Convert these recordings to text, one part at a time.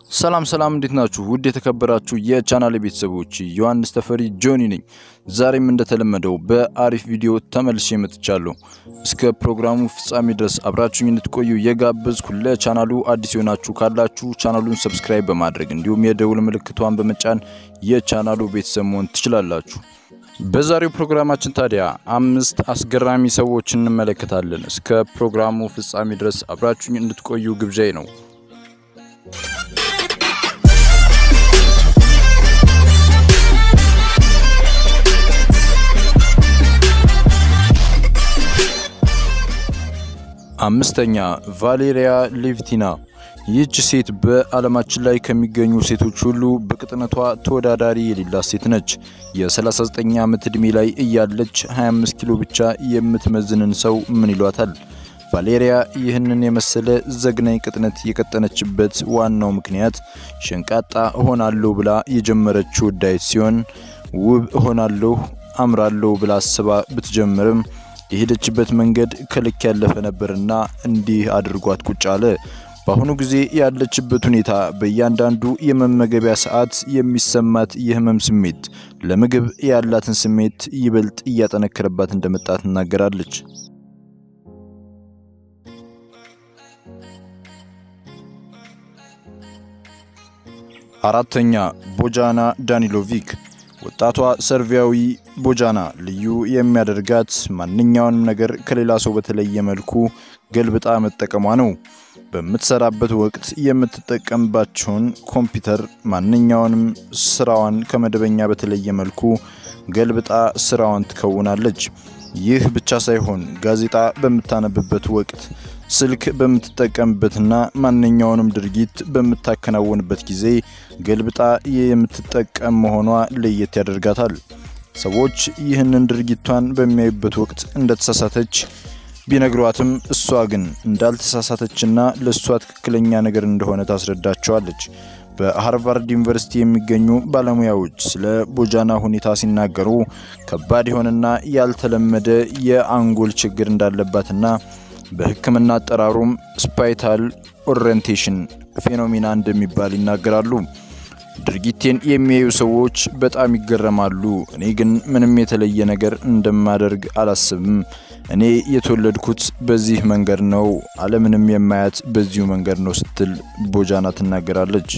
ሰላም ሰላም፣ እንዴት ናችሁ? ውድ የተከበራችሁ የቻናል ቤተሰቦች ዮሐንስ ተፈሪ ጆኒ ነኝ። ዛሬም እንደተለመደው በአሪፍ ቪዲዮ ተመልሼ መጥቻለሁ። እስከ ፕሮግራሙ ፍጻሜ ድረስ አብራችሁኝ እንድትቆዩ የጋበዝኩ፣ ለቻናሉ አዲስ የሆናችሁ ካላችሁ ቻናሉን ሰብስክራይብ በማድረግ እንዲሁም የደውል ምልክቷን በመጫን የቻናሉ ቤተሰብ መሆን ትችላላችሁ። በዛሬው ፕሮግራማችን ታዲያ አምስት አስገራሚ ሰዎች እንመለከታለን። እስከ ፕሮግራሙ ፍጻሜ ድረስ አብራችሁኝ እንድትቆዩ ግብዣይ ነው። አምስተኛ ቫሌሪያ ሌቪቲና። ይህች ሴት በዓለማችን ላይ ከሚገኙ ሴቶች ሁሉ በቅጥነቷ ተወዳዳሪ የሌላት ሴት ነች። የ39 ዓመት ዕድሜ ላይ እያለች 25 ኪሎ ብቻ የምትመዝንን ሰው ምን ይሏታል? ቫሌሪያ ይህንን የመሰለ ዘግናኝ ቅጥነት የቀጠነችበት ዋናው ምክንያት ሸንቃጣ እሆናለሁ ብላ የጀመረችው ዳይት ሲሆን ውብ እሆናለሁ አምራለሁ ብላ አስባ ብትጀምርም የሄደችበት መንገድ ከልክ ያለፈ ነበርና እንዲህ አድርጓት ቁጭ አለ። በአሁኑ ጊዜ ያለችበት ሁኔታ በእያንዳንዱ የመመገቢያ ሰዓት የሚሰማት የህመም ስሜት ለምግብ ያላትን ስሜት ይበልጥ እያጠነከረባት እንደመጣ ትናገራለች። አራተኛ ቦጃና ዳኒሎቪክ ወጣቷ ሰርቢያዊ ቦጃና ልዩ የሚያደርጋት ማንኛውንም ነገር ከሌላ ሰው በተለየ መልኩ ገልብጣ መጠቀሟ ነው። በምትሰራበት ወቅት የምትጠቀምባቸውን ኮምፒውተር ማንኛውንም ስራዋን ከመደበኛ በተለየ መልኩ ገልብጣ ስራዋን ትከውናለች። ይህ ብቻ ሳይሆን ጋዜጣ በምታነብበት ወቅት፣ ስልክ በምትጠቀምበትና ማንኛውንም ድርጊት በምታከናውንበት ጊዜ ገልብጣ የምትጠቀም መሆኗ ለየት ያደርጋታል። ሰዎች ይህንን ድርጊቷን በሚያዩበት ወቅት እንደተሳሳተች ቢነግሯትም እሷ ግን እንዳልተሳሳተችና ለእሷ ትክክለኛ ነገር እንደሆነ ታስረዳቸዋለች። በሃርቫርድ ዩኒቨርሲቲ የሚገኙ ባለሙያዎች ስለ ቦጃና ሁኔታ ሲናገሩ ከባድ የሆነና ያልተለመደ የአንጎል ችግር እንዳለባትና በሕክምና አጠራሩም ስፓይታል ኦሪየንቴሽን ፌኖሚና እንደሚባል ይናገራሉ። ድርጊቴን የሚያዩ ሰዎች በጣም ይገረማሉ። እኔ ግን ምንም የተለየ ነገር እንደማደርግ አላስብም። እኔ የተወለድኩት በዚህ መንገድ ነው፣ ዓለምንም የማያት በዚሁ መንገድ ነው ስትል ቦጃና ትናገራለች።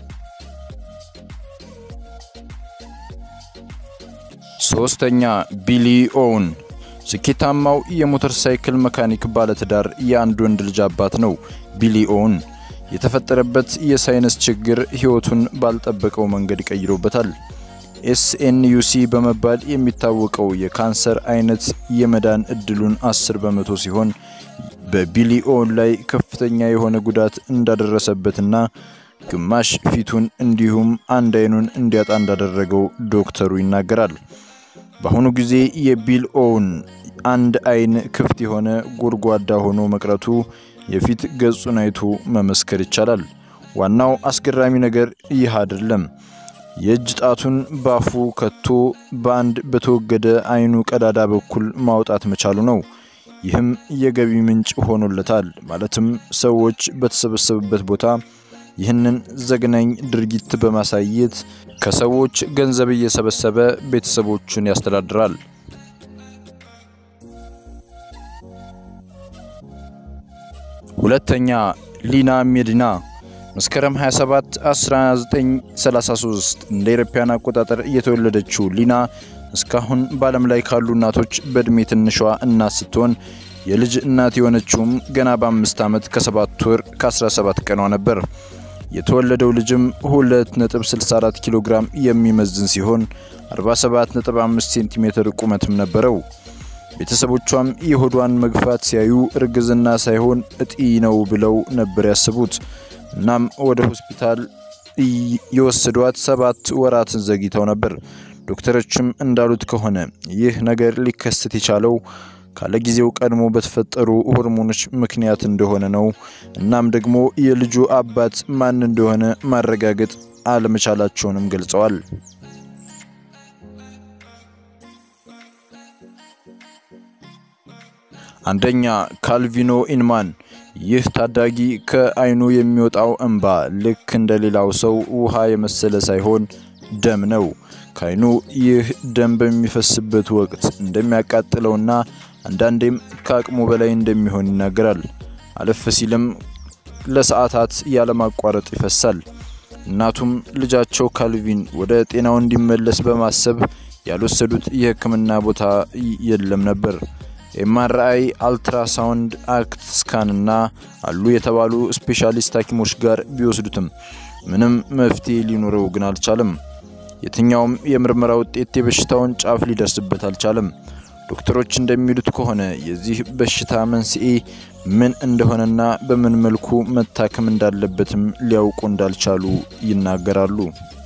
ሶስተኛ ቢሊ ኦውን ስኬታማው የሞተር ሳይክል መካኒክ ባለትዳር የአንድ ወንድ ልጅ አባት ነው። ቢሊ ኦውን የተፈጠረበት የሳይነስ ችግር ሕይወቱን ባልጠበቀው መንገድ ቀይሮበታል። ኤስኤንዩሲ በመባል የሚታወቀው የካንሰር አይነት የመዳን እድሉን 10 በመቶ ሲሆን በቢሊ ኦውን ላይ ከፍተኛ የሆነ ጉዳት እንዳደረሰበትና ግማሽ ፊቱን እንዲሁም አንድ አይኑን እንዲያጣ እንዳደረገው ዶክተሩ ይናገራል። በአሁኑ ጊዜ የቢል ኦውን አንድ አይን ክፍት የሆነ ጎድጓዳ ሆኖ መቅረቱ የፊት ገጹን አይቶ መመስከር ይቻላል። ዋናው አስገራሚ ነገር ይህ አይደለም። የእጅ ጣቱን ባፉ ከቶ በአንድ በተወገደ አይኑ ቀዳዳ በኩል ማውጣት መቻሉ ነው። ይህም የገቢ ምንጭ ሆኖለታል። ማለትም ሰዎች በተሰበሰቡበት ቦታ ይህንን ዘግናኝ ድርጊት በማሳየት ከሰዎች ገንዘብ እየሰበሰበ ቤተሰቦቹን ያስተዳድራል። ሁለተኛ ሊና ሜዲና መስከረም 27 1933 እንደ አውሮፓውያን አቆጣጠር የተወለደችው ሊና እስካሁን በዓለም ላይ ካሉ እናቶች በእድሜ ትንሿ እናት ስትሆን የልጅ እናት የሆነችውም ገና በአምስት ዓመት ከሰባት ወር ከ17 ቀኗ ነበር። የተወለደው ልጅም 2.64 ኪሎ ግራም የሚመዝን ሲሆን 47.5 ሴንቲሜትር ቁመትም ነበረው። ቤተሰቦቿም የሆዷን መግፋት ሲያዩ እርግዝና ሳይሆን እጢ ነው ብለው ነበር ያስቡት። እናም ወደ ሆስፒታል የወሰዷት ሰባት ወራትን ዘግይተው ነበር። ዶክተሮችም እንዳሉት ከሆነ ይህ ነገር ሊከሰት የቻለው ካለ ጊዜው ቀድሞ በተፈጠሩ ሆርሞኖች ምክንያት እንደሆነ ነው። እናም ደግሞ የልጁ አባት ማን እንደሆነ ማረጋገጥ አለመቻላቸውንም ገልጸዋል። አንደኛ ካልቪኖ ኢንማን ይህ ታዳጊ ከዓይኑ የሚወጣው እንባ ልክ እንደ ሌላው ሰው ውሃ የመሰለ ሳይሆን ደም ነው። ከዓይኑ ይህ ደም በሚፈስበት ወቅት እንደሚያቃጥለውና አንዳንዴም ከአቅሙ በላይ እንደሚሆን ይናገራል። አለፍ ሲልም ለሰዓታት ያለማቋረጥ ይፈሳል። እናቱም ልጃቸው ካልቪን ወደ ጤናው እንዲመለስ በማሰብ ያልወሰዱት የሕክምና ቦታ የለም ነበር። ኤምአርአይ፣ አልትራሳውንድ፣ አክት ስካንና አሉ የተባሉ ስፔሻሊስት ሐኪሞች ጋር ቢወስዱትም ምንም መፍትሄ ሊኖረው ግን አልቻለም። የትኛውም የምርመራ ውጤት የበሽታውን ጫፍ ሊደርስበት አልቻለም። ዶክተሮች እንደሚሉት ከሆነ የዚህ በሽታ መንስኤ ምን እንደሆነና በምን መልኩ መታከም እንዳለበትም ሊያውቁ እንዳልቻሉ ይናገራሉ።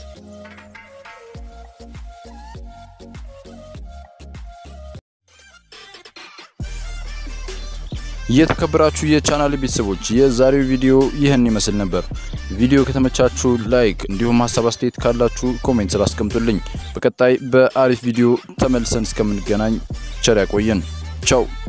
የተከበራችሁ የቻናል ቤተሰቦች የዛሬው ቪዲዮ ይህን ይመስል ነበር። ቪዲዮ ከተመቻችሁ ላይክ፣ እንዲሁም ሀሳብ አስተያየት ካላችሁ ኮሜንት ስራ አስቀምጡልኝ። በቀጣይ በአሪፍ ቪዲዮ ተመልሰን እስከምንገናኝ ቸር ያቆየን። ቻው